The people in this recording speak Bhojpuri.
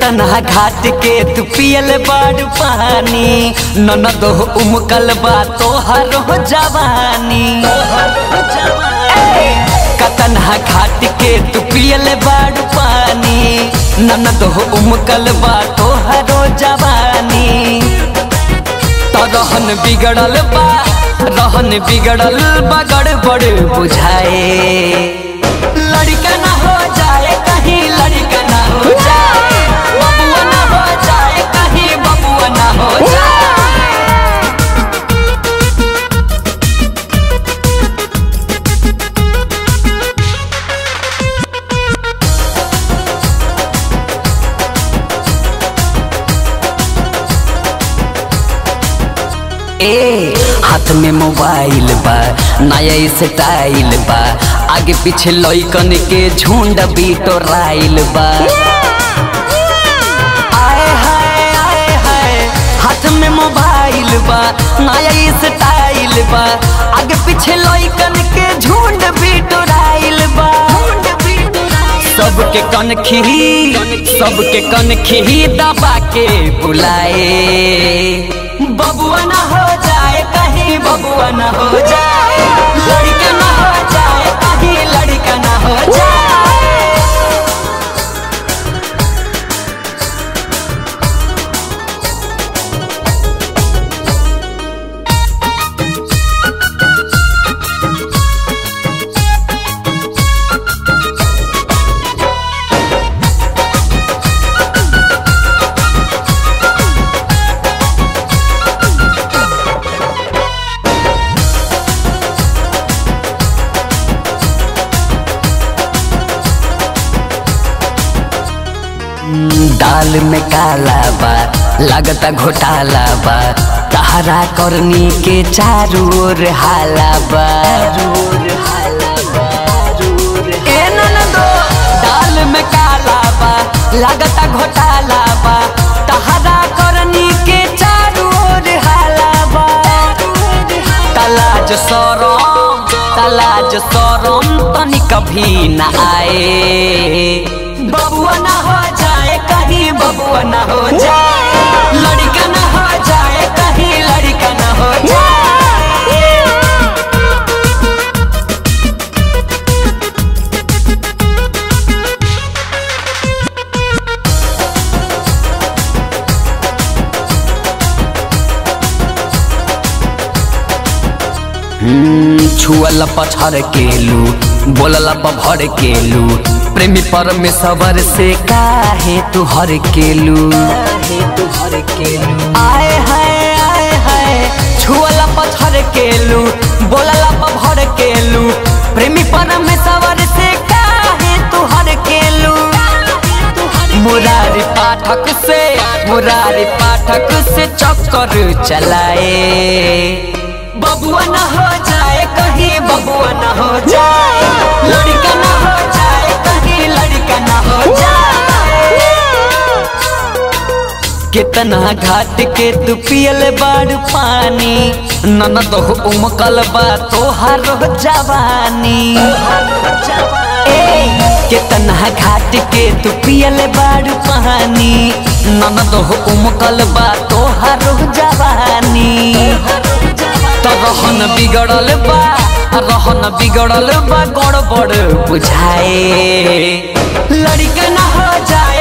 कतना घाट के तू पियल बाड़ पानी ननद हो उमकल बा तोहर हो जवानी ए, कतना घाट के तू पियल बाड़ पानी ननद हो उमकल बा तोहर हो जवानी तो रहन बिगड़ल बा रहन बिगड़ल बा गड़बड़ बुझाए लड़का ना हो जाए कहीं लड़का ना हो जाए बबुआ ना हो जाए कहीं बबुआ ना हो जाए ए हाथ में मोबाइल बा नया स्टाइल बा आगे पीछे लइकन के झुंड बिटोराइल बा आए हाय आए हाय हाथ में मोबाइल बा नया स्टाइल बा आगे पीछे लइकन के झुंड बिटोराइल बा सबके कन खिही सबके कन खिही दबा के बुलाए बबुआ ना हो जाए कहीं बबुआ ना हो जाए लड़का ना हो जाए कहीं लड़का ना हो जाए दाल में काला बा लगता घोटाला बा तहरा करनी के चारू ओर हाला बा ए ननदो, दाल में काला बा लगता घोटाला बा तहरा करनी के चारू ओर हाला बा तलाज सरम तलाज सरम तनी कभी न आए बबुआ ना हो जाए कहीं बबुआ ना हो जाए लड़का ना हो जाए कहीं लड़का ना हो जाए छुअल पछर केलू बोलल भर केलू प्रेमी परमेश्वर से काहे तू हर केलू आए हाय आए हाय छुअल पछर केलू बोलल भर केलू प्रेमी परमेश्वर से काहे तू हर केलू मुरारी पाठक से मुरारी पाठक से चक्कर चलाए बबुआ ना हो जाए कहीं बबुआ ना हो जाए लड़का ना हो जाए कहीं लड़का ना हो जाए कितना घाट के तू पियल बाड़ पानी ननद हो उमकल बा तोहार जवानी ए, कितना घाट के तू पियल बाड़ पानी ननद हो उमकल बा तोहार जवानी तो रहन बिगड़ल बा रहन बिगड़ल बा गड़बड़ बुझाए लड़का ना हो जाए